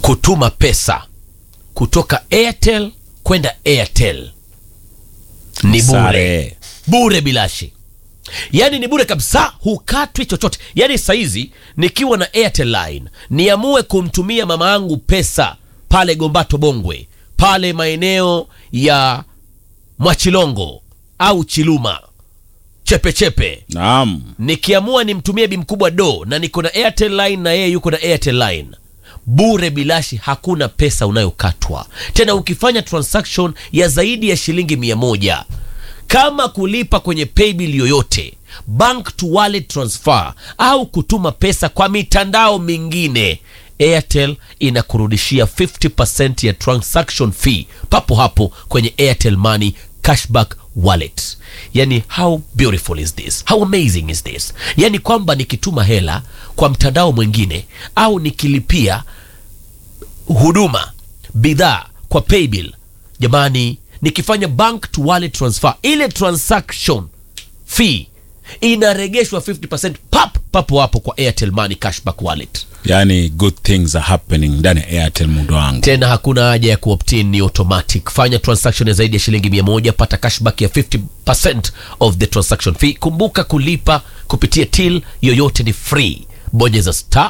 kutuma pesa kutoka Airtel kwenda Airtel ni bure Sare. bure bilashi yaani ni bure kabisa hukatwi chochote yaani saizi nikiwa na airtel line niamue kumtumia mama yangu pesa pale gombato bongwe pale maeneo ya mwachilongo au chiluma chepechepe Naam. nikiamua nimtumie bi mkubwa do na niko na airtel line na yeye yuko na airtel line bure bilashi hakuna pesa unayokatwa tena ukifanya transaction ya zaidi ya shilingi mia moja kama kulipa kwenye paybill yoyote bank to wallet transfer au kutuma pesa kwa mitandao mingine airtel inakurudishia 50% ya transaction fee papo hapo kwenye airtel money cashback wallet yani how beautiful is this how amazing is this yani kwamba nikituma hela kwa mtandao mwingine au nikilipia huduma bidhaa kwa paybill jamani nikifanya bank to wallet transfer ile transaction fee inaregeshwa 50% pap papo hapo kwa airtel money cashback wallet Yani good things are happening ndani ya Airtel mundo wangu. tena hakuna haja ya kuoptin ni automatic fanya transaction ya zaidi ya shilingi 100 pata cashback ya 50% of the transaction fee kumbuka kulipa kupitia till yoyote ni free bonyeza star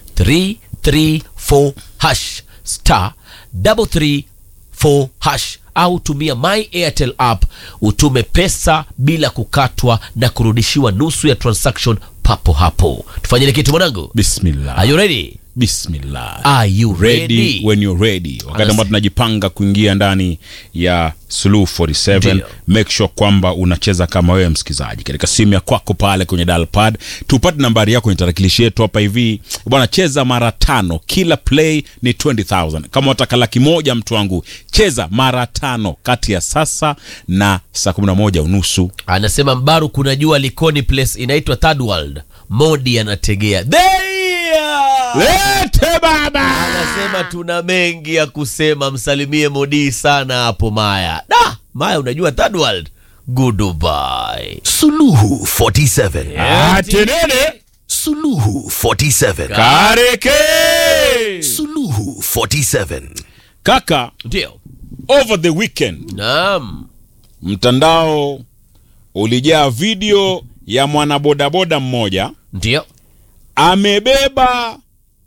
334 hash star 334 hash au tumia my airtel app utume pesa bila kukatwa na kurudishiwa nusu ya transaction papo hapo tufanyile kitu mwanangu Bismillah. are you ready Bismillah. are you ready ready when you're ready wakati Anas- ambao tunajipanga kuingia ndani ya Suluhu 47 Ndio. make sure kwamba unacheza kama wewe msikizaji katika simu ya kwako pale kwenye dial pad tupate nambari yako kwenye tarakilishi yetu hapa hivi bwana cheza mara tano kila play ni 20000 kama wataka laki moja mtu wangu cheza mara tano kati ya sasa na saa 11 unusu anasema mbaru kuna jua likoni place inaitwa third world modi anategea There! lete baba anasema tuna mengi ya kusema msalimie modi sana hapo maya da maya unajua third world goodbye Suluhu 47. atenene Suluhu 47. kareke Suluhu 47. kaka ndio over the weekend naam mtandao ulijaa video ya mwanabodaboda mmoja ndio amebeba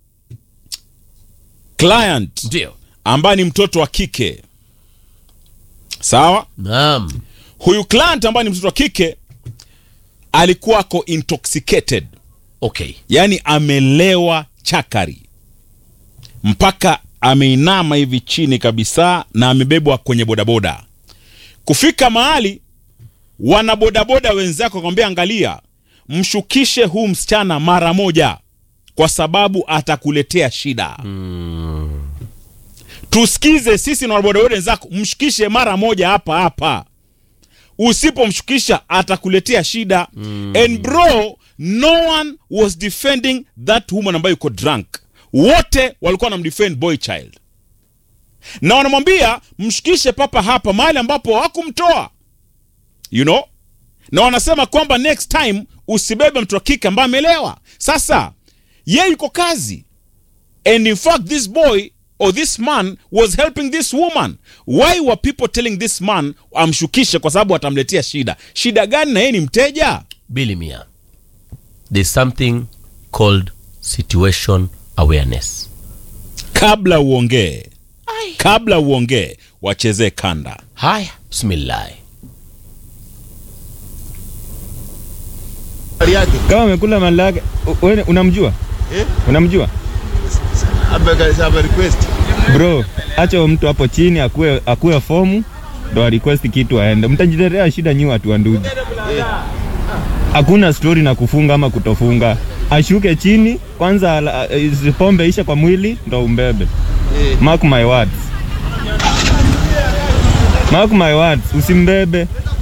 client ndio ambaye ni mtoto wa kike sawa naam huyu client ambaye ni mtoto wa kike alikuwa ako intoxicated okay yaani amelewa chakari mpaka ameinama hivi chini kabisa na amebebwa kwenye bodaboda kufika mahali wanabodaboda wenzako wakamwambia angalia mshukishe huu msichana mara moja kwa sababu atakuletea shida tusikize sisi na wanabodaboda wenzako mshukishe mara moja hapa hapa usipomshukisha atakuletea shida and bro no one was defending that woman ambayo yuko drunk wote walikuwa wanamdefend boy child na wanamwambia mshukishe papa hapa mahali ambapo hakumtoa you know na wanasema kwamba next time usibebe mtu wa kike ambaye amelewa sasa ye yuko kazi and in fact this boy or this man was helping this woman why were people telling this man amshukishe kwa sababu atamletea shida shida gani na yeye ni mteja bili mia there's something called situation awareness kabla uongee kabla uongee wachezee kanda haya bismillahi kama amekula mali yake u- wewe unamjua unamjua bro acha huyo mtu hapo chini akue, akue fomu ndo a request kitu aende mtajiletea shida nyi watu wa ndugu hakuna stori na kufunga ama kutofunga ashuke chini kwanza ala- eh, pombe isha kwa mwili ndo umbebe mark my words mark my words usimbebe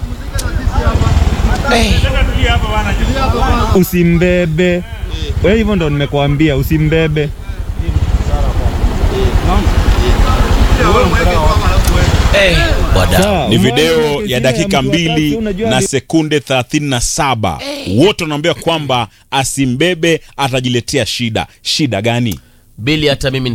usimbebe we hivyo ndo nimekuambia usimbebe wadau Sawa, ni umeona video ile ya video dakika mtu wa tatu, mbili unajua na ni- sekunde 37 wote wanaambia kwamba asimbebe atajiletea shida shida gani bili hata mimi